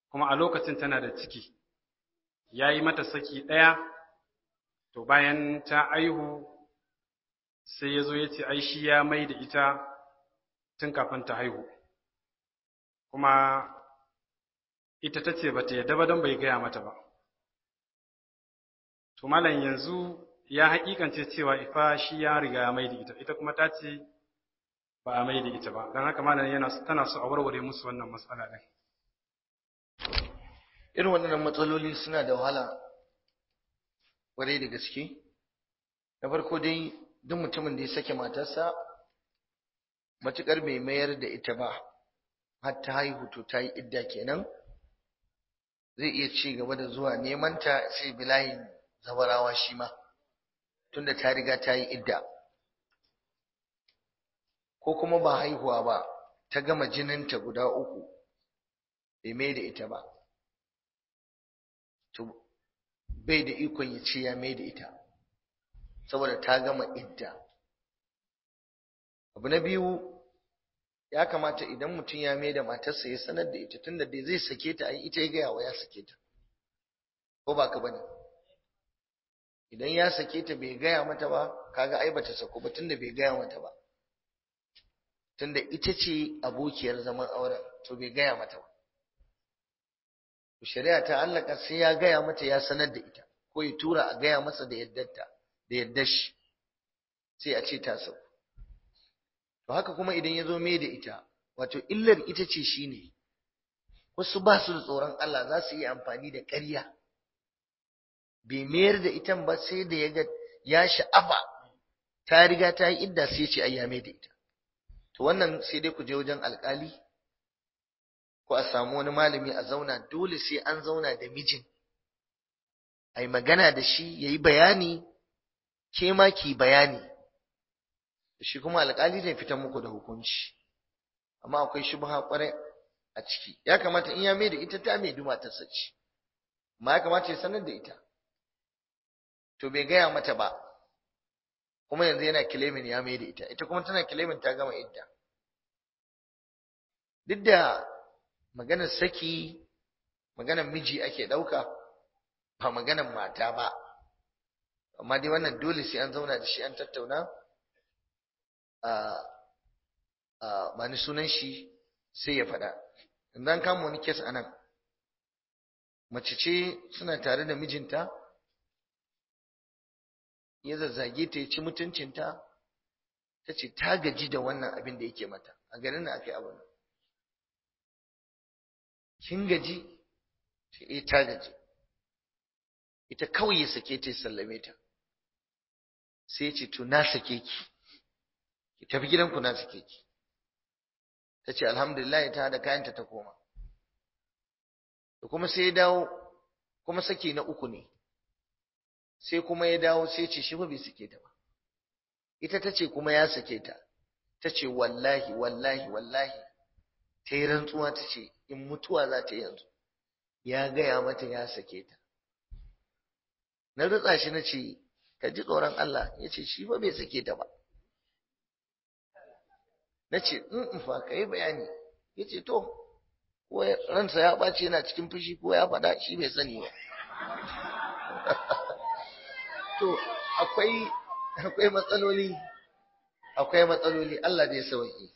kuma a lokacin tana da ciki ya yi mata saki ɗaya to bayan ta aihu sai ya zo ya ce ai shi ya mai da ita tun kafin ta haihu kuma ita ta ce ba ta yadda ba don bai gaya mata ba to malam yanzu ya haƙiƙance cewa ifa shi ya riga ya mai da ita ita kuma ta ce ba a mai da ita ba don haka malam yana tana so a warware musu wannan matsala ɗin irin waɗannan matsaloli suna da wahala ƙwarai da gaske na farko dai duk mutumin da ya sake matarsa matuƙar bai mayar da ita ba har ta haihu to ta yi idda kenan zai iya ci gaba da zuwa neman ta sai bilayin zabarawa shi ma tunda ta riga ta yi idda ko kuma ba haihuwa ba ta gama jininta guda uku bai mai da ita ba to bai da ikon ya ce ya mai da ita saboda ta gama idda abu na biyu ya kamata idan mutum ya mai da matarsa ya sanar da ita tunda dai zai sake ta ai ita ya gaya wa ya sake ta ko ba ka bane idan ya sake ta bai gaya mata ba kaga ai bata sako ba tunda bai gaya mata ba tunda ita ce abokiyar zaman auren to bai gaya mata ba shari'a ta allaka sai ya gaya mata ya sanar da ita ko ya tura a gaya masa da yaddarta da yaddar shi sai a ce ta sauko to haka kuma idan ya zo mai da ita wato illar ita ce shine wasu ba su da tsoron Allah za su yi amfani da ƙarya bai mayar da ita ba sai da ya ga ya sha'afa ta riga ta yi idda sai ce ai ya mai da ita to wannan sai dai ku je wajen alƙali ko a samu wani malami a zauna dole sai an zauna da mijin ai magana da shi yayi bayani ke ma ki bayani shi kuma alƙali zai fitar muku da hukunci amma akwai shubha kwarai a ciki ya kamata in ya mai da ita ta mai duma ta sace amma ya kamata ya sanar da ita to bai gaya mata ba kuma yanzu yana kilemin ya mai da ita ita kuma tana kilemin ta gama idda duk da maganar saki maganar miji ake ɗauka ba maganar mata ba amma dai wannan dole sai an zauna da shi an tattauna ba ni sunan shi sai ya faɗa yanzu an kama wani kes a nan mace ce suna tare da mijinta ya zazzage ta ya ci mutuncinta ta ce ta gaji da wannan abin da yake mata a garin da aka yi abu kin gaji ce eh ta gaji ita kawai ya sake ta ya sallame ta sai ya ce to na sake ki ki tafi gidanku na sake ki ta ce alhamdulillah ta hada kayanta ta koma da kuma sai ya dawo kuma saki na uku ne sai kuma ya dawo sai ce shi ba bai sake ta ba ita ta ce kuma ya sake ta ta ce wallahi wallahi wallahi ta yi rantsuwa ta ce in mutuwa za ta yanzu ya gaya mata ya sake ta na rutsa shi na ce ka ji tsoron Allah ya ce shi ba bai sake ta ba na ce in fa ka yi bayani ya ce to ko ransa ya ɓace yana cikin fushi ko ya faɗa shi bai sani ba to akwai akwai matsaloli akwai matsaloli Allah zai sauke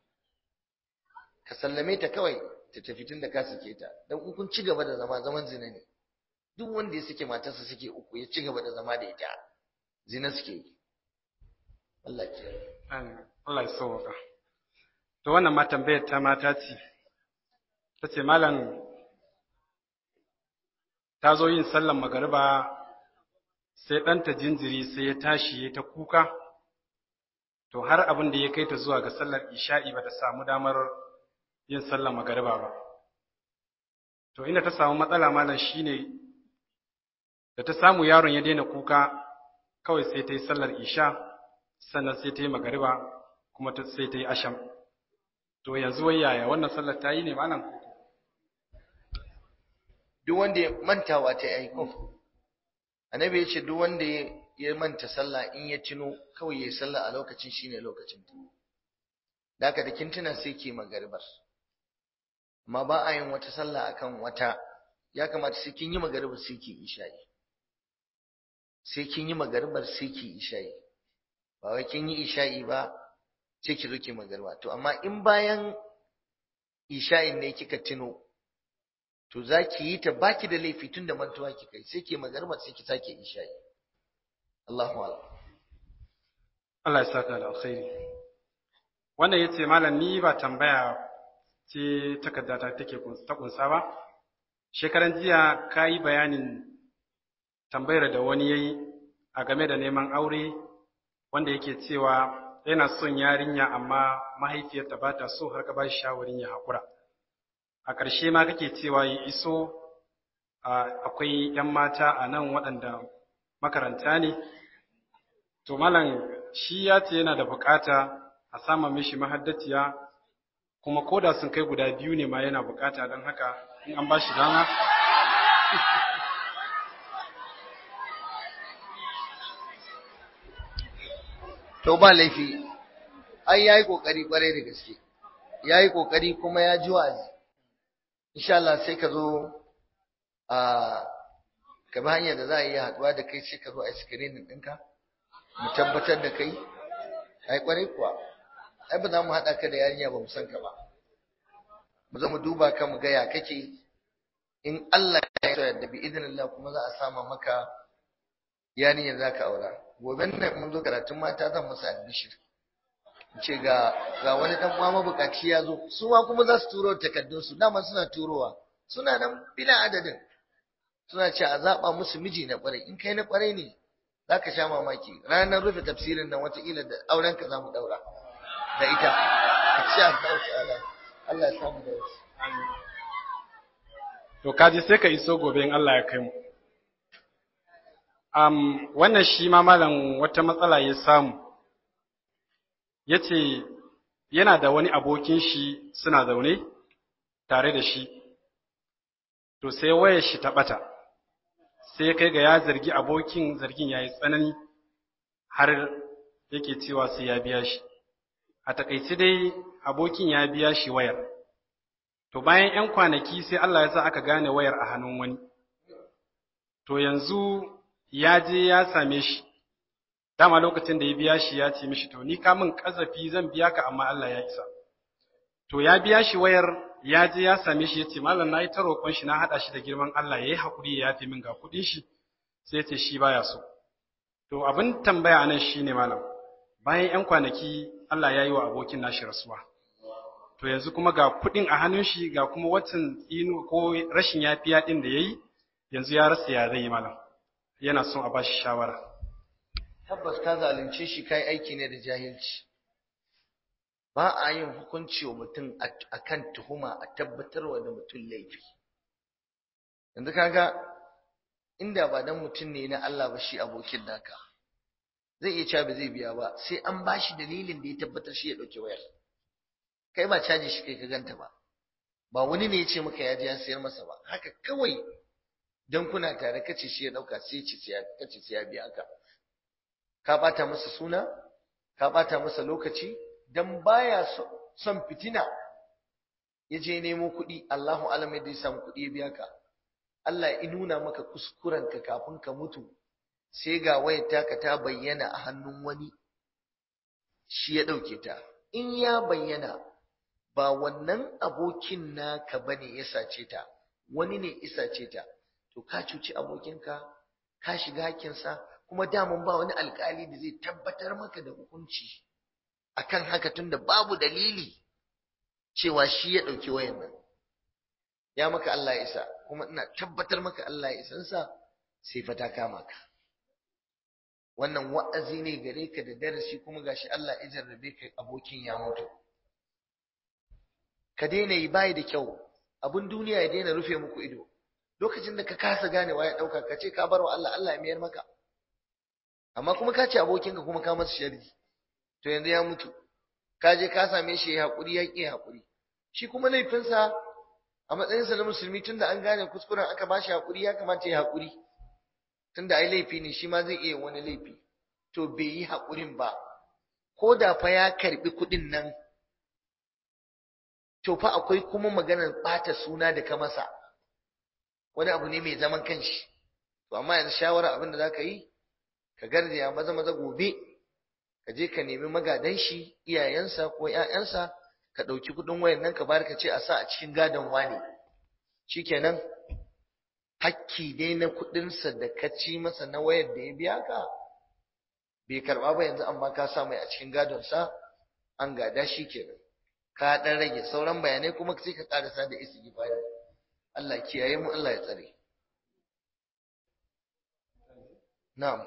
ka sallame ta kawai ta tafi tun da ka sake ta dan in kun ci gaba da zama zaman zina ne duk wanda ya sake matarsa suke uku ya ci gaba da zama da ita zina suke yi Allah ke Allah ya sauka to wannan ma tambayar ta mata ce ta ce malam ta zo yin sallan magariba sai ɗanta jinjiri sai ya tashi ya ta kuka to har abin da ya kai ta zuwa ga sallar isha'i ba ta samu damar yin sallar magariba ba to inda ta samu matsala malam shine da ta samu yaron ya daina kuka kawai sai ta yi sallar isha sannan sai ta yi magariba kuma sai ta yi asham to yanzu wai yaya wannan sallar ta yi ne malam koko duk wanda ya mantawa ta yi aiko annabi ya ce duk wanda ya manta sallah in ya tuno kawai ya yi sallah a lokacin shine lokacin ta da haka da kin tuna sai ke magaribar amma ba a yin wata sallah akan wata ya kamata sai kin yi magaribar sai ki isha'i sai kin yi magaribar sai ki isha'i ba wai kin yi isha'i ba sai ki zo ki magariba to amma in bayan isha'in ne kika tuno to za ki yi ta baki da laifi tun da mantuwa kika yi sai ki magariba sai ki sake isha'i Allahu akbar Allah ya saka da alkhairi wannan yace malam ni ba tambaya ce takaddata take ta kunsa ba shekaran jiya kayi bayanin tambayar da wani yayi a game da neman aure wanda yake cewa yana son yarinya amma mahaifiyarta ba ta so har ka ba shi shawarin ya haƙura a ƙarshe ma kake cewa ya iso akwai 'yan mata a nan waɗanda makaranta ne to malam shi ya ce yana da bukata a sama mishi mahaddaciya kuma koda sun kai guda biyu ne ma yana bukata don haka in an ba shi dama to ba laifi ai yayi kokari kwarai da gaske yayi kokari kuma ya ji wa'azi insha Allah sai ka zo a ka bi hanyar da za a yi haduwa da kai sai ka zo a screening ɗinka mu tabbatar da kai ai kwarai kuwa ai ba za mu haɗa ka da yarinya ba mu san ka ba mu zo mu duba ka mu ga ya kake in Allah ya so yadda bi idinillah kuma za a sama maka yarinyar za ka aura gobe nan mun zo karatun mata zan masa albishir ce ga ga wani dan uwa mabukaci ya zo su ma kuma za su turo takaddun su dama suna turowa suna nan bila adadin suna ce a zaba musu miji na kwarai in kai na kwarai ne zaka sha mamaki ranar rufe tafsirin nan wataƙila da auren ka zamu daura da ita insha Allah ta'ala Allah ya samu da wasu to kaji sai ka iso gobe in Allah ya kai mu um, wannan shi ma malam wata matsala ya samu ya ce yana da wani abokin shi suna zaune tare da shi to sai wayar shi ta ɓata sai kai ga ya zargi abokin zargin ya yi tsanani har yake cewa sai ya biya shi a takaice dai abokin ya biya shi wayar to bayan 'yan kwanaki sai Allah ya sa aka gane wayar a hannun wani to yanzu ya je ya same shi dama lokacin da ya biya shi ya ce mishi to ni ka min kazafi zan biya ka amma Allah ya isa to ya biya shi wayar ya je ya same shi ya ce malam na yi ta roƙon shi na haɗa shi da girman Allah ya yi haƙuri ya yafe min ga kuɗin shi sai ya ce shi baya so to abin tambaya anan shine malam bayan 'yan kwanaki Allah ya yi wa abokin nashi rasuwa to yanzu kuma ga kuɗin a hannun shi ga kuma watan tsino ko rashin yafiya ɗin da ya yi yanzu ya rasa ya zai yi malam yana son a ba shi shawara tabbas ka zalunce shi kai aiki ne da jahilci ba a yin hukunci wa mutum akan tuhuma a tabbatarwa da mutum laifi yanzu kaga inda ba dan mutum ne na Allah ba shi abokin naka zai iya cewa ba zai biya ba sai an ba shi dalilin da ya tabbatar shi ya ɗauki wayar kai ba caji shi kai ka ganta ba ba wani ne ya ce maka ya je ya sayar masa ba haka kawai dan kuna tare kace shi ya dauka sai ce sai kace sai ya biya ka ka bata masa suna ka bata masa lokaci dan baya son fitina ya je nemo kuɗi Allahu alam yadda ya samu kuɗi ya biya ka Allah ya nuna maka kuskuren ka kafin ka mutu sai ga wayar taka ta bayyana a hannun wani shi ya dauke ta in ya bayyana ba wannan abokin naka bane ya sace ta wani ne isa ce ta to ka cuci abokinka ka shiga hakinsa kuma damun ba wani alkali da zai tabbatar maka da hukunci akan haka tunda babu dalili cewa shi ya ɗauki wayan nan ya maka Allah ya isa kuma ina tabbatar maka Allah ya isansa sai fa ta kama ka wannan wa'azi ne gare ka da darasi kuma gashi Allah ya jarrabe ka abokin ya mutu ka daina yi bai da kyau abun duniya ya daina rufe muku ido lokacin da ka kasa ganewa ya dauka ka ce ka bar wa Allah Allah ya mayar maka amma kuma ka ce abokinka kuma ka masa sharri to yanzu ya mutu ka je ka same shi ya hakuri ya ki hakuri shi kuma laifinsa a matsayinsa na musulmi tunda an gane kuskuren aka ba shi hakuri ya kamata ya hakuri tunda ai laifi ne shi ma zai iya wani laifi to bai yi hakurin ba ko da fa ya karbi kuɗin nan to fa akwai kuma maganar ɓata suna da ka masa wani abu ne mai zaman kanshi to amma yanzu shawara abin da za ka yi ka garzaya maza maza gobe ka je ka nemi magadan shi iyayensa ko ƴaƴansa ka ɗauki kuɗin wayan nan ka bayar ka ce a sa a cikin gadon wane shikenan hakki dai na kuɗinsa da ka ci masa na wayar da ya biya ka bai karɓa ba yanzu amma ka sa mai a cikin gadonsa an gada shi kenan ka ɗan rage sauran bayanai kuma sai ka ƙarasa da istighfari Allah kiyaye mu Allah ya tsare na'am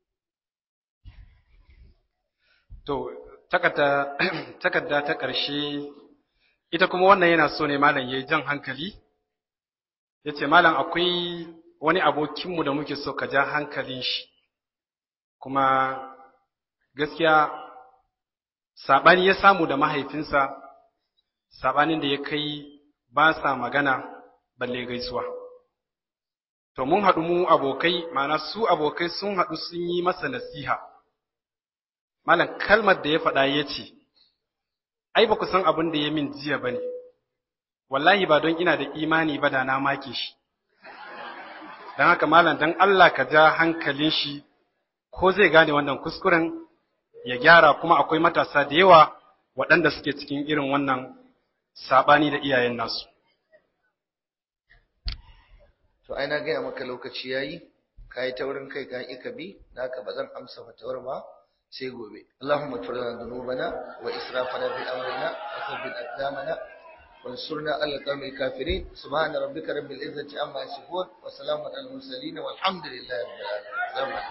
To, takarda ta ƙarshe, ita kuma wannan yana so ne malam ya yi jan hankali, ya ce, Malam akwai wani abokinmu da muke so ka ja hankalin shi, kuma gaskiya saɓani ya samu da mahaifinsa, saɓanin da ya kai ba sa magana balle gaisuwa. To, mun haɗu mu abokai, mana su abokai sun haɗu sun yi masa nasiha. Malam kalmar da ya faɗa ya ce, Ai, ba ku san abin da ya min jiya ba ne, wallahi ba don ina da imani ba da na make shi. Don haka malam don Allah ka ja hankalin shi ko zai gane wannan kuskuren ya gyara kuma akwai matasa da yawa waɗanda suke cikin irin wannan saɓani da iyayen nasu. to ai na gaya maka lokaci yayi ka yi taurin kai ka yi ka bi da haka ba zan amsa fatawar ba sai gobe Allahumma ighfir lana dhunubana wa israfana fi amrina wa thabbit aqdamana وانصرنا على القوم الكافرين سبحان ربك رب العزة عما يصفون وسلام على المرسلين والحمد لله رب العالمين